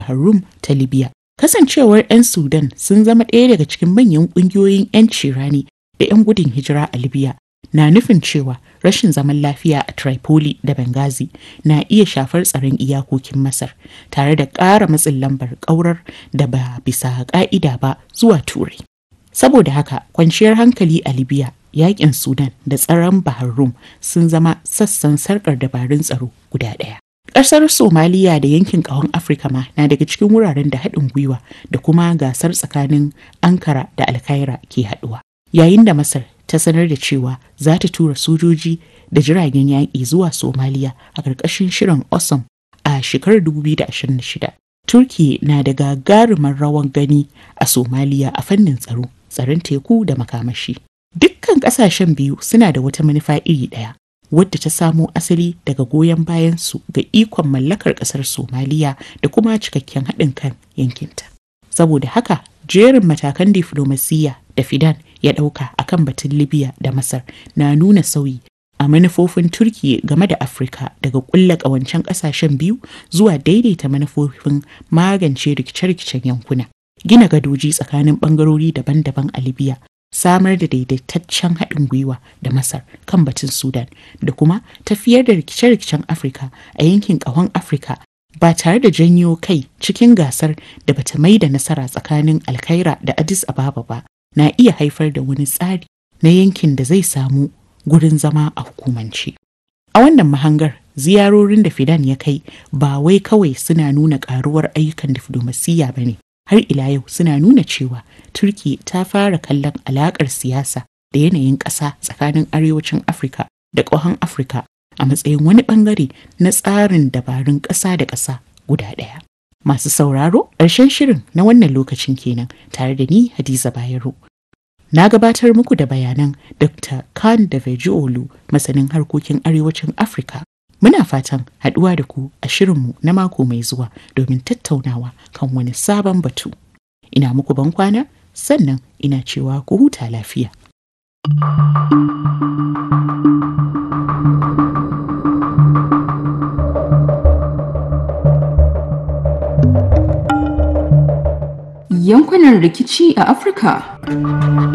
Harum ta Libya. Kasancewar 'yan Sudan sun zama ɗaya daga cikin manyan ƙungiyoyin 'yanci rani da 'yan gudun hijira a Libya na nufin cewa rashin zaman lafiya a Tripoli da Benghazi na iya shafar tsaron iyakokin Masar tare da ƙara matsin lambar ƙaurar da ba bisa ƙa'ida ba zuwa Turai. Saboda haka kwanciyar hankali a Libya, yaƙin Sudan da tsaron Bahar Rum sun zama sassan sarƙar dabarun tsaro guda ɗaya. Ƙasar Somaliya da yankin ƙahon Afirka ma na daga cikin wuraren da haɗin gwiwa da kuma gasar tsakanin Ankara da Alkaira ke haɗuwa. Yayin da Masar ta sanar da cewa za ta tura sojoji da jiragen yaƙi zuwa Somaliya a ƙarƙashin shirin Osam a shekarar 2026. Turki na da gagarumar rawan gani a Somaliya a fannin tsaro, tsaron teku da makamashi. Dukkan ƙasashen biyu suna da wata manufa iri ɗaya, wadda ta samo asali daga goyon bayansu ga ikon mallakar ƙasar Somaliya da kuma cikakken haɗin kan yankinta. Saboda haka, jerin matakan diflomasiyya da Fidan ya ɗauka a kan batun Libya da Masar na nuna sauyi a manufofin Turkiyya game da Afirka daga ƙulla ƙawancen ƙasashen biyu zuwa daidaita manufofin magance rikice-rikicen yankuna. Gina gadoji tsakanin ɓangarori daban-daban a Libya, samar da daidaitaccen haɗin gwiwa da Masar kan batun Sudan da kuma tafiyar da rikice-rikicen Afirka a yankin ƙahon Afirka ba tare da janyo kai cikin gasar da bata mai da nasara tsakanin Alkaira da Addis Ababa ba. na iya haifar da wani tsari na yankin da zai samu gurin zama a hukumance. A wannan mahangar ziyarorin da Fidan ya kai ba wai kawai suna nuna karuwar ayyukan diflomasiyya ba ne, har ila yau suna nuna cewa Turki ta fara kallon alakar siyasa da yanayin ƙasa tsakanin arewacin Afirka da ƙahon Afirka a matsayin wani ɓangare na tsarin dabarun ƙasa da ƙasa guda ɗaya. Masu sauraro, ƙarshen shirin na wannan lokacin kenan tare da ni Hadiza Bayero. Na gabatar muku da bayanan Dr. Khan da Olu masanin harkokin arewacin Afirka. Muna fatan haɗuwa da ku a shirinmu na mako mai zuwa domin tattaunawa kan wani sabon batu. Ina muku ban kwana sannan ina cewa ku huta lafiya. yankunan rikici a Afirka.